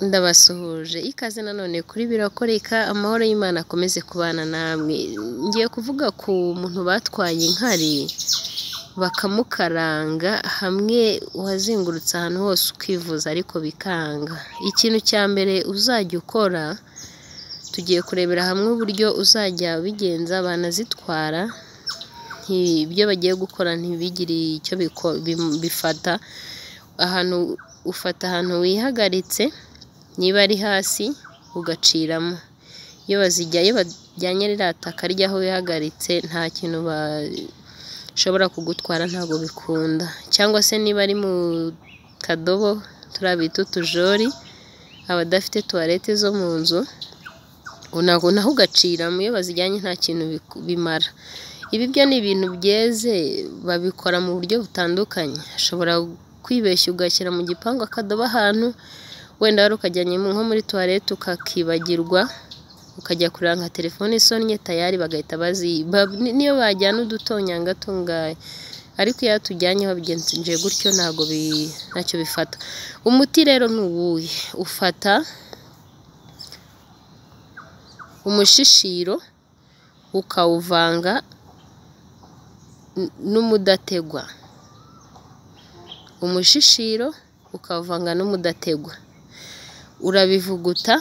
ndabasuhuje ikaze nanone kuri birakoreka amahoro y'Imana akomeze kubana namwe, ngiye kuvuga ku muntu batwaye inkari bakamukaranga hamwe wazengurutse ahantu hose ukivuza ariko bikanga, ikintu cya mbere uzajya ukora tugiye kurebera hamwe uburyo uzajya ubigenza banazitwara ibyo bagiye gukora ntibigire icyo bifata, ahantu ufata ahantu wihagaritse niba ari hasi ugaciramo, iyo bajyanye ririya taka ry'aho wihagaritse nta kintu bashobora kugutwara ntabwo bikunda cyangwa se niba ari mu kadobo turiya bita utujori, abadafite tuwarete zo mu nzu naho ugaciramo iyo bazijyanye nta kintu bimara, ibi byo ni ibintu byeze babikora mu buryo butandukanye, ushobora kwibeshya ugashyira mu gipangu akadobo ahantu wenda wari ukajyanye nko muri tuwarete ukakibagirwa ukajya kureba nka telefone isonnye tayari bagahita baziba, niyo bajyana udutonyanga tungahe ariko iyo atujyanye babigenje gutyo ntabwo ntacyo bifata, umuti rero ni uwuhe ufata umushishiro ukawuvanga n'umudategwa, umushishiro ukawuvanga n'umudategwa urabivuguta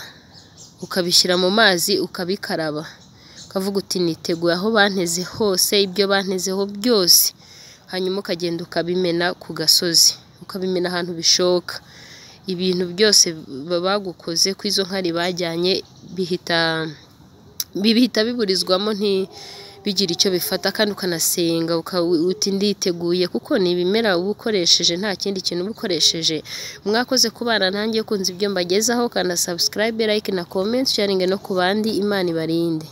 ukabishyira mu mazi ukabikaraba ukavuga uti niteguye aho banteze hose ibyo bantezeho byose, hanyuma ukagenda ukabimena ku gasozi ukabimena ahantu bishoboka, ibintu byose bagukoze ku izo nkari bajyanye bihita biburizwamo ntibigire icyo bifata kandi ukanasenga uti nditeguye kuko ni ibimera uba ukoresheje nta kindi kintu uba ukoresheje, mwakoze kubana nanjye kunze ibyo mbagezaho, kanda subscribe, like na comment, sharinge no ku bandi, Imana ibarinde.